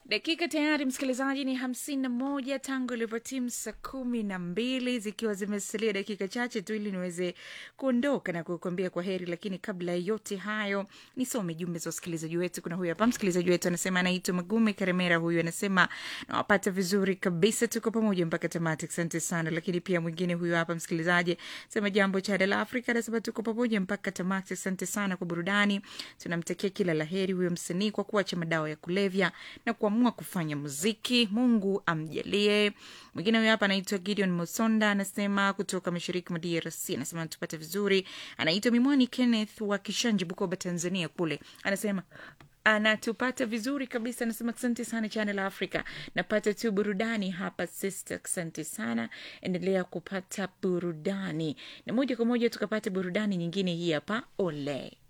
dakika tayari msikilizaji ni hamsini na moja tangu ilivyotimu saa kumi na mbili zikiwa zimesalia dakika chache tu ili niweze kuondoka na kukuambia kwa heri lakini kabla ya yote hayo nisome jumbe za wasikilizaji wetu kuna huyu hapa msikilizaji wetu anasema anaitwa magume karemera huyu anasema nawapata vizuri kabisa tuko pamoja mpaka tamati asante sana lakini pia mwingine huyu hapa msikilizaji sema jambo chada la afrika anasema tuko pamoja mpaka tamati asante sana kwa burudani tunamtakia kila laheri huyo msanii kwa kuacha madawa ya kulevya na kuamua kufanya muziki mungu amjalie mwingine huyo hapa anaitwa gideon mosonda anasema kutoka mashariki mwa drc anasema natupata vizuri anaitwa mimwani kenneth wa kishanji bukoba tanzania kule anasema anatupata vizuri kabisa anasema asante sana channel africa napata tu burudani hapa sister asante sana endelea kupata burudani na moja kwa moja tukapata burudani nyingine hii hapa ole